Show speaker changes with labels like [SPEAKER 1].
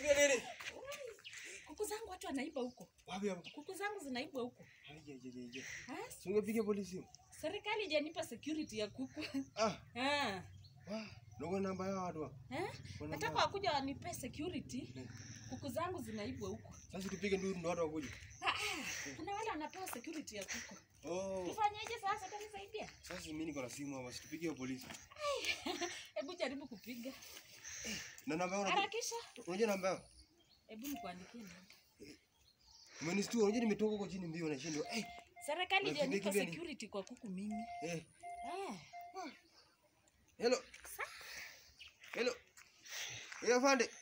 [SPEAKER 1] Nipigie nini?
[SPEAKER 2] Kuku zangu watu wanaiba huko.
[SPEAKER 1] Wapi hapo?
[SPEAKER 2] Kuku zangu zinaibwa huko.
[SPEAKER 1] Aje aje aje.
[SPEAKER 2] Ah,
[SPEAKER 1] Si ungepigia polisi?
[SPEAKER 2] serikali ijanipa security ya kuku.
[SPEAKER 1] Ah,
[SPEAKER 2] Ah.
[SPEAKER 1] wa. Ndio namba yao watu. hapo.
[SPEAKER 2] Eh?
[SPEAKER 1] Wana
[SPEAKER 2] Nataka
[SPEAKER 1] mbaya.
[SPEAKER 2] wakuja wanipe security.
[SPEAKER 1] Eh.
[SPEAKER 2] Kuku zangu zinaibwa huko.
[SPEAKER 1] Sasa tupige nduru ndo watu wakuje.
[SPEAKER 2] Ah, ah. Kuna wale wanapewa security ya kuku.
[SPEAKER 1] Oh.
[SPEAKER 2] Tufanyeje sasa? Utanisaidia?
[SPEAKER 1] Sasa mimi niko na simu hapa, situpigie polisi.
[SPEAKER 2] Hebu jaribu kupiga.
[SPEAKER 1] Na namba yao unajua-
[SPEAKER 2] Harakisha.
[SPEAKER 1] unajua namba yao?
[SPEAKER 2] Hebu nikuandikie namba.
[SPEAKER 1] Umenistua, unajua nimetoka huko chini mbio na shindo. Eh,
[SPEAKER 2] Serikali
[SPEAKER 1] Unakimbia
[SPEAKER 2] ijanipa
[SPEAKER 1] kimbia ni-
[SPEAKER 2] security kwa kuku mimi.
[SPEAKER 1] eh.
[SPEAKER 2] Eh.
[SPEAKER 1] Hello. Hello. Eh, afande.